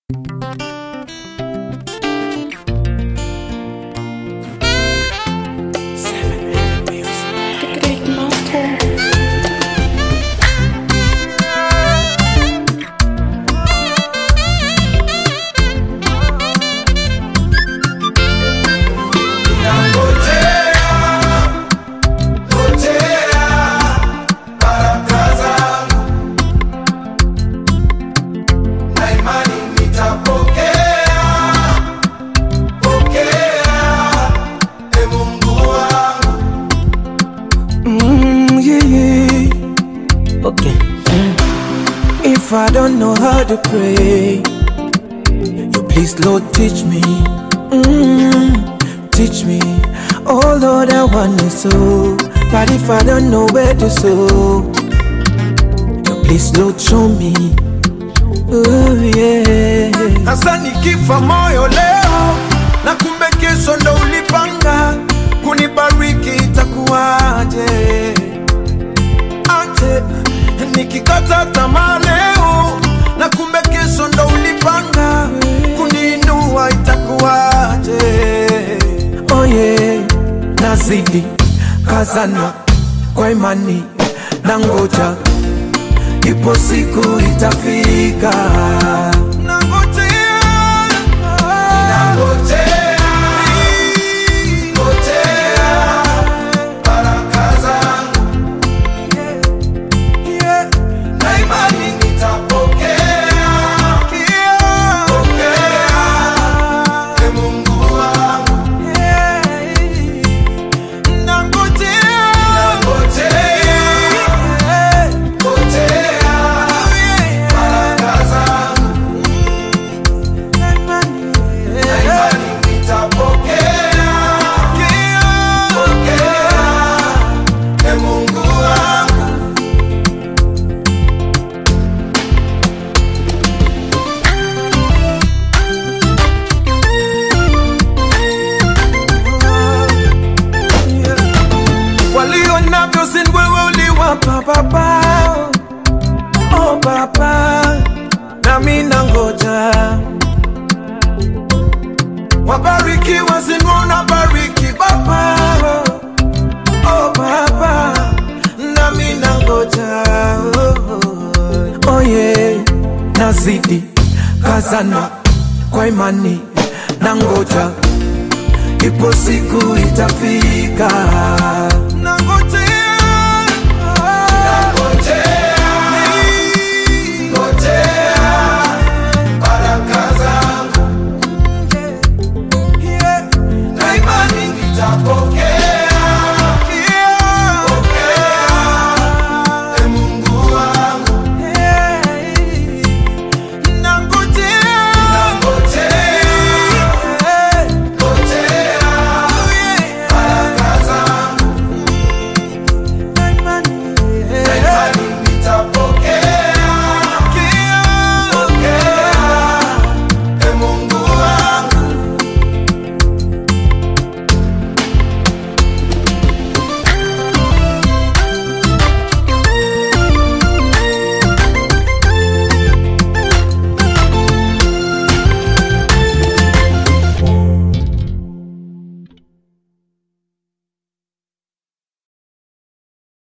If I don't know how to pray, you please, Lord, teach me. Mm, teach me. Oh Lord, I want to sow, but if I don't know where to sow, you please, Lord, show me. Oh yeah. Hasa nikifa moyo leo na kumbe kesho ndo ulipanga kunibariki, itakuwaje? Aje nikikata tamaa leo na kumbe kesho ndo ulipanga kuniinua, itakuwaje? Oh yeah. Nazidi kazana kwa imani na ngoja, ipo siku itafika. Nangojea, yeah, na imani nitapokea. Ee Mungu wangu, nangojea, baraka zangu. Na imani nitapokea. Ee Mungu wangu. walio navyo sin wewe uliwapa baba oh baba nami nangoja wabarikiwa sin unabariki baba oh baba nami nangoja oh, Oh yeah. Nazidi kazana kwa imani na ngoja, ipo siku itafika.